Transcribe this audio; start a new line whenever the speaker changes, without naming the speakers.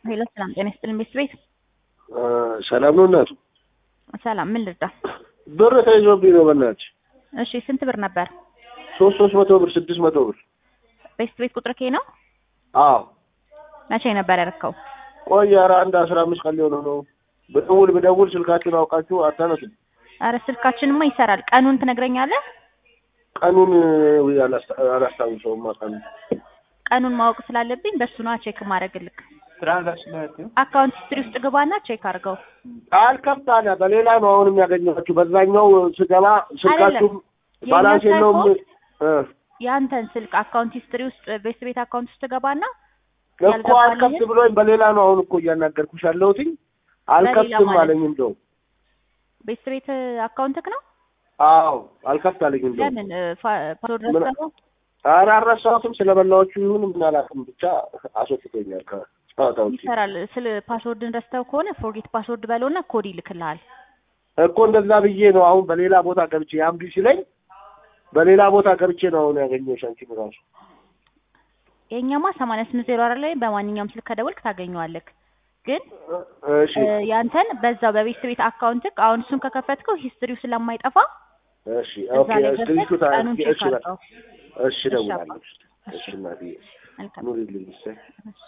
ሄሎ ሰላም ጤና ይስጥልኝ ቤት ቤት
ሰላም ነው እናቱ?
ሰላም ምን ልርዳ?
ብር ተይዞብኝ ነው በእናትሽ።
እሺ ስንት ብር ነበር?
ሶስት ሶስት መቶ ብር ስድስት መቶ ብር።
ቤት ቤት ቁጥር ኬ ነው?
አዎ
መቼ ነበር ያደረከው?
ቆይ ኧረ አንድ አስራ አምስት ቀን ሊሆነው ነው። ብደውል ብደውል ስልካችሁን አውቃችሁ አታነሱም።
አረ ስልካችንማ ይሰራል። ቀኑን ትነግረኛለህ?
ቀኑን ውይ አላስታ- አላስታውሰውም ቀኑን።
ቀኑን ማወቅ ስላለብኝ በሱ ነዋ ቼክ ማድረግልክ።
ትራንዛክሽን
አካውንት ሂስትሪ ውስጥ ግባና ቼክ አድርገው።
አልከፍት አለ። በሌላ ነው አሁንም ያገኘኋችሁ። በዛኛው ስገባ ስልካችሁም
የእኛ
ባላንስ የለውም።
ሳይሆን
እ
ያንተን ስልክ አካውንት ሂስትሪ ውስጥ ቤት ቤት አካውንት ውስጥ ገባና
እኮ
ያልገባልኝን-
አልከፍት ብሎኝ በሌላ ነው አሁን እኮ እያናገርኩሽ ያለሁትኝ። አልከፍትም
ማለት?
አለኝ እንደው
ቤት ቤት አካውንትክ ነው?
አዎ አልከፍት አለኝ እንደው
ለምን ፓስወርድ
ምን-
ረስተኸው?
ኧረ አልረሳሁትም። ስለበላዎቹ ይሁን ምን አላውቅም፣ ብቻ አስወጥቶኛል ከጨዋታ ውጪ።
ይሰራል። ስለ ፓስወርድን ረስተው ከሆነ ፎርጌት ፓስወርድ በለውና ኮድ ይልክልሃል።
እኮ እንደዛ ብዬ ነው አሁን በሌላ ቦታ ገብቼ ያምቢ ሲለኝ በሌላ ቦታ ገብቼ ነው አሁን ያገኘሁሽ አንቺን እራሱ።
የኛማ ሰማንያ ስምንት ዜሮ አራት ላይ በማንኛውም ስልክ ከደወልክ ታገኘዋለክ። ግን
እሺ
እ፣ ያንተን በዛው በቤት ቤት አካውንትክ አሁን እሱን ከከፈትከው ሂስትሪው ስለማይጠፋ
እሺ
እዛ
ኦኬ
ላይ
እስክሪንሹት
ገብተህ
አድርጌ
ቀኑን ቼክ
እሺ በቃ
አድርገው።
እሺ እደውላለሁ።
እሺ።
እሺ እናትዬ
መልካም
ኑሪልኝ እሰይ